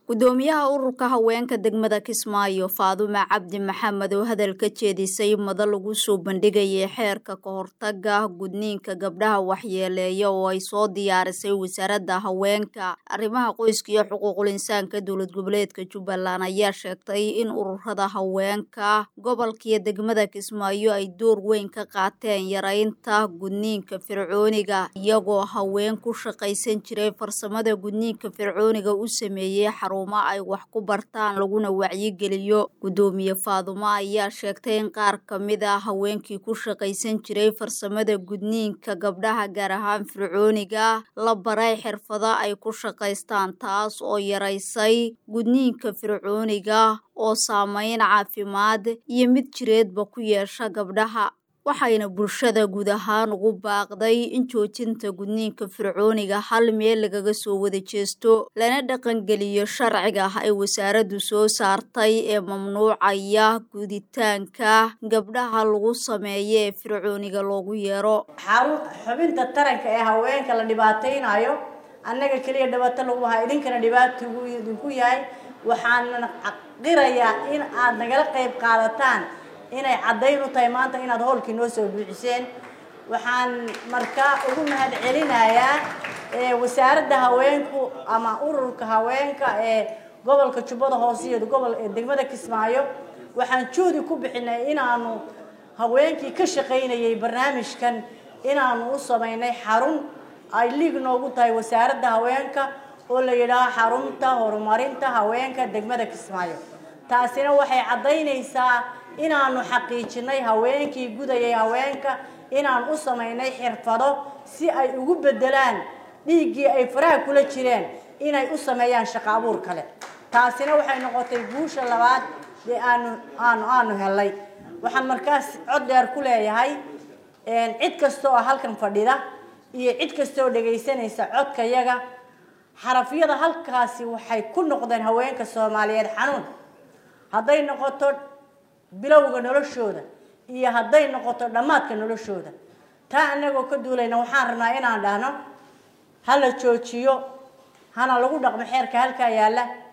gudoomiyaha ururka haweenka degmada kismaayo faadume cabdi maxamed oo hadal ka jeedisay mada lagu soo bandhigayay xeerka ka hortaga gudniinka gabdhaha waxyeeleeya oo ay soo diyaarisay wasaaradda haweenka arrimaha qoyska iyo xuquuqul insaanka dowlad goboleedka jubbaland ayaa sheegtay in ururada haweenka gobolkiiyo degmada kismaayo ay door weyn ka qaateen yareynta gudniinka fircooniga iyagoo haween ku shaqaysan jiray farsamada gudniinka fircooniga u sameeyey ay wax ku bartaan laguna wacyigeliyo gudoomiye faadumo ayaa sheegtay in qaar ka mid a haweenkii ku shaqaysan jiray farsamada gudniinka gabdhaha gaar ahaan fircooniga la baray xirfado ay ku shaqaystaan taas oo yaraysay gudniinka fircooniga oo saameyn caafimaad iyo mid jireedba ku yeesha gabdhaha waxayna bulshada guud ahaan ugu baaqday in joojinta gudniinka fircooniga hal meel lagaga soo wada jeesto lana dhaqangeliyo sharciga ay wasaaraddu soo saartay ee mamnuucaya guditaanka gabdhaha lagu sameeyo ee fircooniga loogu yeero xubinta taranka ee haweenka la dhibaataynayo annaga keliya dhibaato lagu hayo idinkana dhibaato idinku yahay waxaan qirayaa in aad nagala qayb qaadataan inay caddayn u tahay maanta inaad howlkii noo soo buuxiseen waxaan markaa ugu mahad celinayaa wasaaradda haweenku ama ururka haweenka ee gobolka jubbada hoose iyo gobol degmada kismaayo waxaan juhdi ku bixinay inaanu haweenkii ka shaqaynayay barnaamijkan inaanu u samaynay xarun ay liig noogu tahay wasaaradda haweenka oo la yidhaaho xarunta horumarinta haweenka degmada kismaayo taasina waxay caddaynaysaa inaanu xaqiijinay haweenkii gudayay haweenka inaan u samaynay xirfado si ay ugu bedelaan dhiiggii ay faraha kula jireen inay u sameeyaan shaqo abuur kale taasina waxay noqotay guusha labaad ee aanu aanu aanu helay waxaan markaas cod dheer ku leeyahay cid kasta oo halkan fadhida iyo cid kasta oo dhagaysanaysa codkayaga xarafyada halkaasi waxay ku noqdeen haweenka soomaaliyeed xanuun hadday noqoto bilowga noloshooda iyo hadday noqoto dhammaadka noloshooda taa anagoo ka duulayna waxaan rabnaa inaan dhahno hala joojiyo hana lagu dhaqmo xeerka halkaa yaalla